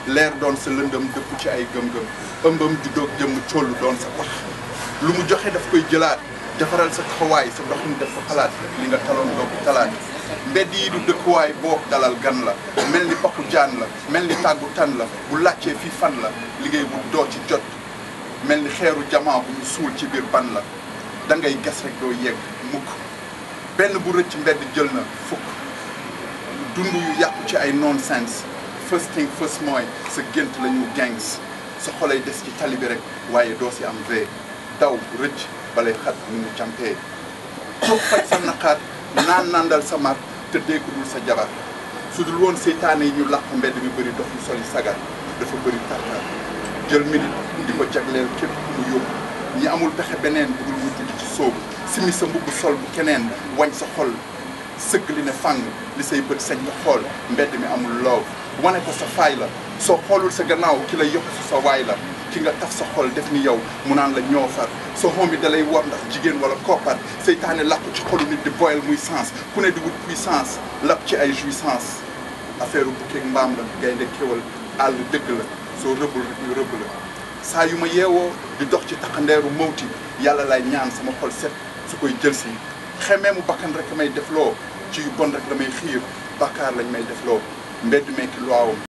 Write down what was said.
leer doon sa lëndëm dëpp ci ay gëm-gëm ëmbam ju doog jëmm collu doon sa pax lu mu joxe daf koy jëlaat defaral sa taxawaay sa doxin def fa xalaat li nga taloon doo ko talaat mbedd yi du dëkkuwaay boo dalal gan la mel ni pakku jaan la mel ni tàggu tan la bu laajtee fii fan la liggéey bu doo ci jot mel ni xeeru jamaa bu ñu suul ci biir ban la da ngay gas rek doo yegg mukk benn bu rëcc mbedd jël na fukk dund yu yàqu ci ay nonsense first thing first mooy sa gént la ñu gangs sa xolay des ci tali bi rek waaye doo si am vee daw rëcc balay xat ni mu campee toog faj sa naqaar naan nandal sa mar te ku dul sa jabar su dul woon seytaane yi ñu làq mbedd mi bëri dox yu soli sagar dafa bëri tartar jël minute di ko jagleel képp ku mu yóbbu ñi amul pexe beneen bu dul mu judd ci sóobu simi sa mbubb sol bu keneen wañ sa xol sëgg li ne fàng li say bët sañ nga xool mbedd mi amul loow wane ko sa faay la soo xoolul sa gannaaw ki la yokk sa waay la ki nga taf sa xol def ni yow mu naan la ñoo far soo xoom bi da lay war ndax jigéen wala koppar seytaane làqu ci xolu nit di boyal muy sens ku ne di wut puissance lap ci ay jouissance affaire bu bukkeeg mbaam la gaynde kéwal àll dëgg la soo rëbbul rek ñu rëbb la saa yu ma yeewoo di dox ci taxandeeru mawti yàlla lay ñaan sama xol set su koy jël si xemee mu bakkan rek may def loo ci yu bon rek la may xiir bàkkaar lañ may def loo mbedd mekki luwaawam